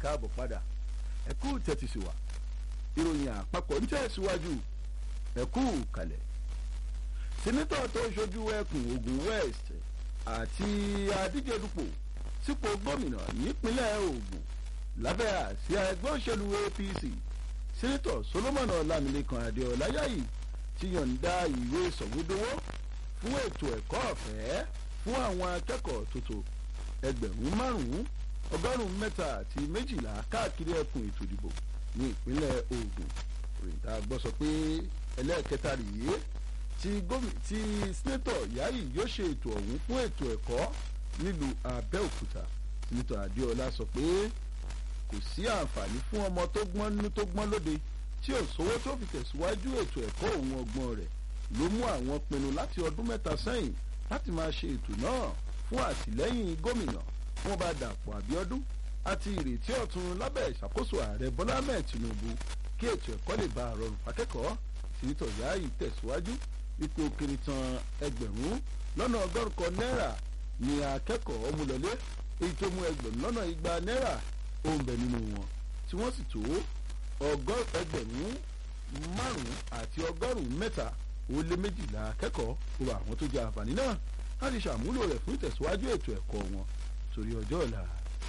káàbọ̀ padà ẹ kú tẹ́tí sí wa ìròyìn àpapọ̀ ń tẹ̀síwájú ẹ kú kalẹ̀ sẹ́nitọ̀ tó ṣojú ẹkùn Ògùn West àti adíjedupò sípò gómìnà nípínlẹ̀ Ògùn lábẹ́ àsíá ẹgbẹ́ òṣèlú APC sẹ́nitọ̀ Solomon Ọlámilékan Adéọláyàyí ti yọ̀ǹda ìwé sọ̀wédowó fún ètò ẹ̀kọ́ ọ̀fẹ́ fún àwọn akẹ́kọ̀ọ́ tuntun ẹgbẹ̀rún márùn-ún ọgọ́rùn-ún mẹ́ta àti méjìlá káàkiri ẹkùn ètò ìdìbò ní ìpínlẹ̀ Ògùn òrìǹta gbọ́ sọ pé ẹlẹ́ẹ̀kẹta rèé tí tí sẹ́nẹ́tọ̀ Yáyì yóò ṣe ètò ọ̀hún fún ètò ẹ̀kọ́ nílùú Abẹ́òkúta sẹ́nẹ́tọ̀ Adéọlá sọ pé kò sí àǹfààní fún ọmọ tó gbọ́n nínú tó gbọ́n lóde tí ò sówó tó fi tẹ̀síwájú ètò ẹ̀kọ́ òun ọgbọ́n rẹ̀ ló mú àwọn pinnu láti ọdún mẹ́ta sẹ́yìn láti máa ṣe ètò náà fún àtìlẹ́yìn gómìnà fún ọba Dàpọ̀ Abíọ́dún àti ìrètí ọ̀tun lábẹ́ ìṣàkóso ààrẹ Bọ́lá Ahmed Tinubu kí ètò ẹ̀kọ́ lè bá rọrùn fákẹ́kọ̀ọ́ sínítọ̀ Yáyì tẹ̀síwájú ipò kiri tan ẹgbẹ̀rún lọ́nà ọgọ́rùn kan náírà ní akẹ́kọ̀ọ́ mú lọlé èyí tó mú ẹgbẹ̀rún lọ́nà igba náírà ó ń bẹ nínú wọn tí wọ́n sì tó ẹgbẹ̀rún márùn-ún àti ọgọ́rùn-ún mẹ́ta ó lé méjìlá akẹ́kọ̀ọ́ gbogbo àwọn tó jẹ àǹfààní náà láti ṣàmúlò rẹ̀ fún ìtẹ̀síwájú ètò ẹ̀kọ́ wọn torí ọjọ́ ọ̀la.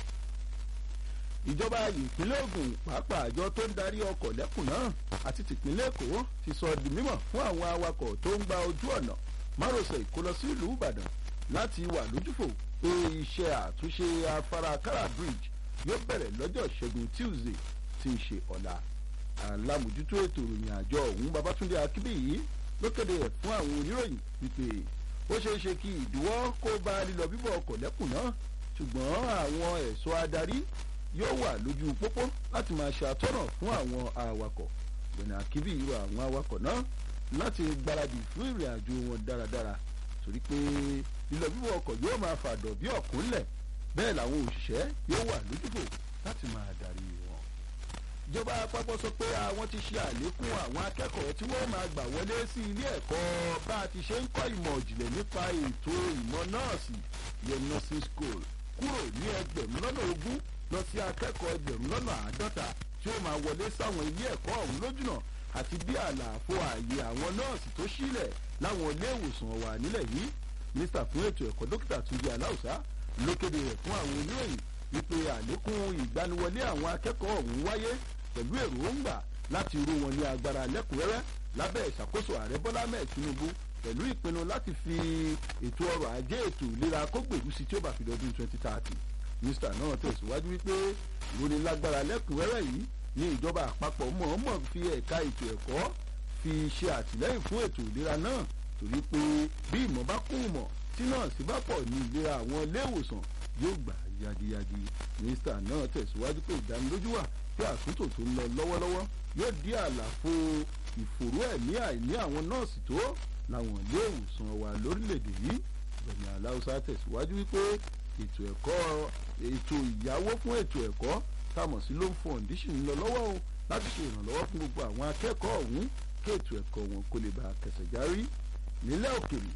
ìjọba ìpínlẹ̀ Ògùn pàápàá àjọ tó ń darí ọkọ̀ lẹ́kùn náà àti tìpínlẹ̀ Èkó ti sọ di mímọ̀ fún àwọn awakọ̀ tó ń gba ojú ọ̀nà márosẹ̀ Èkó lọ sí ìlú Ìbàdàn láti wà lójúfò pé iṣẹ́ àtúnṣe afárá Kárà bridge yóò bẹ̀rẹ̀ lọ́jọ́ ìṣẹ́gun Tuesday tí ń ṣe ọ̀la alámòjútó ètò ìròyìn àjọ ọ̀hún Babátúndé Akínbíyì ló kéde ẹ̀ fún àwọn oníròyìn wípé ó ṣeé ṣe kí ìdíwọ́ kó bá lílọ bíbọ̀ ọkọ̀ lẹ́kùn náà ṣùgbọ́n àwọn ẹ̀ṣọ́ adarí yóò wà lójú pópó láti máa ṣe àtọ́nà fún àwọn awakọ̀ gbẹ̀nà akíbí irú àwọn awakọ̀ náà láti gbáradì fún ìrìn àjò wọn dáradára torí pé lílọ bíbọ̀ ọkọ̀ yóò máa fàdọ̀ bí ọ̀kúnlẹ̀ bẹ́ẹ̀ làwọn òṣìṣẹ́ yóò wà lójúfò láti máa darí wọn. ìjọba àpapọ̀ sọ pé àwọn ti ṣe àlékún àwọn akẹ́kọ̀ọ́ tí wọ́n máa gbà wọlé sí ilé ẹ̀kọ́ bá a ti ṣe ń kọ́ ìmọ̀ ìjìnlẹ̀ nípa ètò ìmọ̀ nọ́ọ̀sì yẹn nursing school kúrò ní ẹgbẹ̀rún lọ́nà ogún lọ sí akẹ́kọ̀ọ́ ẹgbẹ̀rún lọ́nà àádọ́ta tí ó máa wọlé sáwọn ilé ẹ̀kọ́ ọ̀hún lójúnà àti bí àlàfo ààyè àwọn nọ́ọ̀sì tó sílẹ̀ láwọn ilé ìwòsàn wà nílẹ̀ yìí mínísítà fún ètò ẹ̀kọ́ dókítà Túnjí Aláùsá ló kéde rẹ̀ fún àwọn oníròyìn wípé àlékún ìgbaniwọlé àwọn akẹ́kọ̀ọ́ ọ̀hún wáyé pẹ̀lú èròǹgbà láti ró wọn ní agbára lẹ́kùnrẹ́rẹ́ lábẹ́ ìṣàkóso ààrẹ Bọ́lá Ahmed Tinubu pẹ̀lú ìpinnu láti fi ètò ọrọ̀ ajé ètò ìlera kó gbèrú sí tí ó bá fi dọdún 2030 mínísítà náà tẹ̀síwájú wípé ìrónilágbára lẹ́kùnrẹ́rẹ́ yìí ní ìjọba àpapọ̀ mọ̀ọ́mọ̀ fi ẹ̀ka ètò ẹ̀kọ́ fi ṣe àtìlẹ́yìn fún ètò ìlera náà torí pé bí ìmọ̀ bá kún ìmọ̀ tí nọ́ọ̀sì bá pọ̀ ní ìlera àwọn ilé ìwòsàn yóò gbà yagiyagi mínísítà náà tẹ̀síwájú pé ìdánilójú wà pé àtúntò tó ń lọ lọ́wọ́lọ́wọ́ yóò dí àlàfo ìfòró ẹ̀mí àìní àwọn nọ́ọ̀sì tó láwọn ilé ìwòsàn wa lórílẹ̀‐èdè yìí Gbẹ̀mí Aláùsá tẹ̀síwájú wípé ètò ẹ̀kọ́ ètò ìyáwó fún ètò ẹ̀kọ́ támọ̀ sí loan foundation ń lọ lọ́wọ́ o láti ṣe ìrànlọ́wọ́ fún gbogbo àwọn akẹ́kọ̀ọ́ ọ̀hún kí ètò ẹ̀kọ́ wọn kó lè bá a kẹsẹ̀ járí nílẹ̀ òkèrè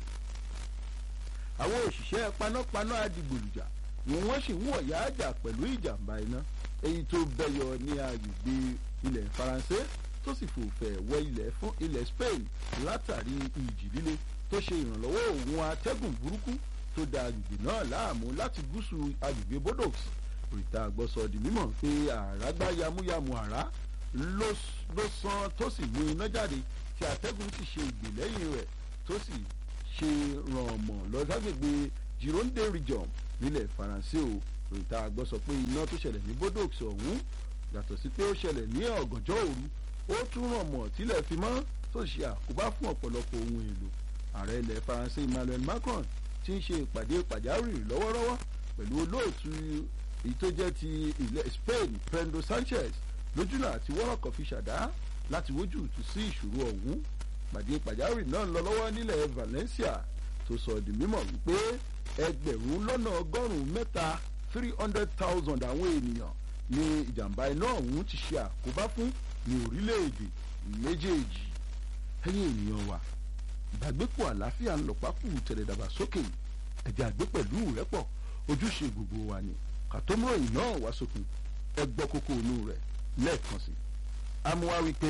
àwọn òṣìṣẹ́ panápaná adigbòlùjà ni wọ́n sì ń wọ̀yá àjà pẹ̀lú ìjàmbá iná èyí tó bẹyọ ní agbègbè ilẹ̀ faransé tó sì fòfẹ̀ wọ ilẹ̀ fún ilẹ̀ spain látàrí ìjì líle tó ṣe ìrànlọ́wọ́ òun atẹ́gùn burúkú tó da agbègbè náà láàmú láti gúúsù agbègbè bodox òrìta àgbọ̀sọ di mímọ̀ pé àràgbá yamuyamu àrá ló sán tó sì mú iná jáde tí atẹ́gùn sì ṣe ìgbè lẹ́yìn rẹ̀ tó sì ṣe ràn mọ́ lọ ságbègbè gironde region nílẹ̀ faransé o òrìta àgbọ̀ sọ pé iná tó ṣẹlẹ̀ ní bodox ọ̀hún yàtọ̀ sí pé ó ṣẹlẹ̀ ní ọ̀gànjọ́ òru ó tún ràn mọ́ tílẹ̀ fi mọ́ tó ṣe àkóbá fún ọ̀pọ̀lọpọ̀ ohun èlò ààrẹ ilẹ̀ faransé emmanuel macron ti ń ṣe ìpàdé pàjáwìrì lọ́wọ́lọ́wọ́ pẹ̀lú olóòtú èyí tó jẹ́ ti ilẹ̀ spain pedro sanchez lójúnà àti wọ́rọ̀kọ̀ fi ṣàdá láti wójú ìtú sí ìṣòro ọ̀hún pàdé pàjáwìrì náà lọ lọ́wọ́ nílẹ̀ valencia tó sọ di mímọ̀ wípé ẹgbẹ̀rún lọ́nà ọgọ́rùn-ún mẹ́ta three hundred thousand àwọn ènìyàn ni ìjàmbá iná ọ̀hún ti ṣe àkóbá fún ní orílẹ̀-èdè méjèèjì ẹ̀yin ènìyàn wa ìbágbépọ̀ àlàáfíà ń lọ pákó tẹ̀lé dàgbàsókè ẹ̀jẹ̀ àgbẹ̀ pẹ̀lú rẹ́pọ̀ ojúṣe gbogbo wa ni kàtómọ́rọ̀ yìí náà wá sókun ẹgbọ́ kókó inú rẹ̀ lẹ́ẹ̀kan sí. amúwá wípé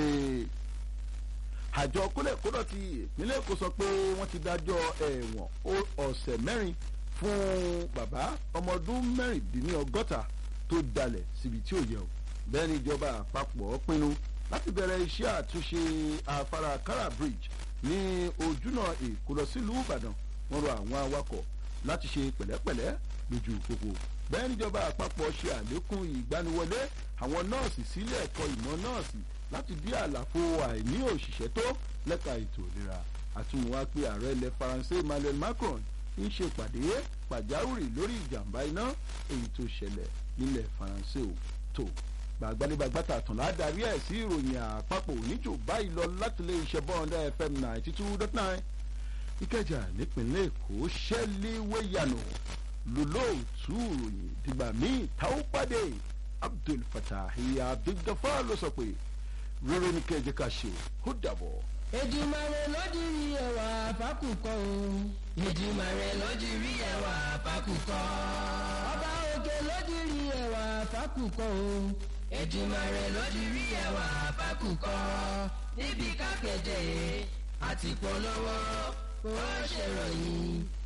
àjọ kólẹ̀kódọ̀ ti ìpínlẹ̀ èkó sọ pé wọ́n ti dájọ́ ẹ̀wọ̀n ọ̀sẹ̀ mẹ́rin fún bàbá ọmọ ọdún mẹ́rìndínlọ́gọ́ta tó dalẹ̀ síbi tí ò yẹ o bẹ́ẹ̀ ni ìjọba àpapọ̀ pinnu láti bẹ̀rẹ̀ iṣẹ́ àtúnṣe afárá kara bridge ní ojúnà èkó lọ sílùú ìbàdàn wọ́n rọ àwọn awakọ̀ láti ṣe pẹ̀lẹ́pẹ̀lẹ́ lójú pópó bẹ́ẹ̀ níjọba àpapọ̀ ṣe àlékún ìgbaniwọlé àwọn nọ́ọ̀sì sílé ẹ̀kọ́ ìmọ̀ nọ́ọ̀sì láti dí àlàfo àìní òṣìṣẹ́ tó lẹ́ka ètò ìlera àtúnwá pé ààrẹ ilẹ̀ faransé emmanuel macron ń ṣe pàdé pàjáwìrì lórí ìjàmbá iná èyí tó ṣẹlẹ̀ nílẹ̀ faransé ò tó gbàgbanigbàgbàtà tàn ládàrí ẹ̀ sí ìròyìn àpapọ̀ oníjò báyìí lọ láti lè ṣe bọ́ọ̀dá fm ninety two dot nine ìkẹjà nípínlẹ̀ èkó ṣẹ́líwéyànù lólóòtú ìròyìn dìgbà míì táwọn pàdé abdul fatahi abdulgafar ló sọ pé rere ní kẹjẹ ká ṣe ó dàbọ̀. Èdùmàrè ló dirí ẹwà fákùkọ o. Èdùmàrè ló dirí ẹwà fákùkọ. Ọba òkè ló dirí ẹwà fákùkọ o. Èdùmàrè ló dirí ẹwà fákùkọ. Níbi kápẹ́tẹ̀ àti polówó ó ṣèròyìn.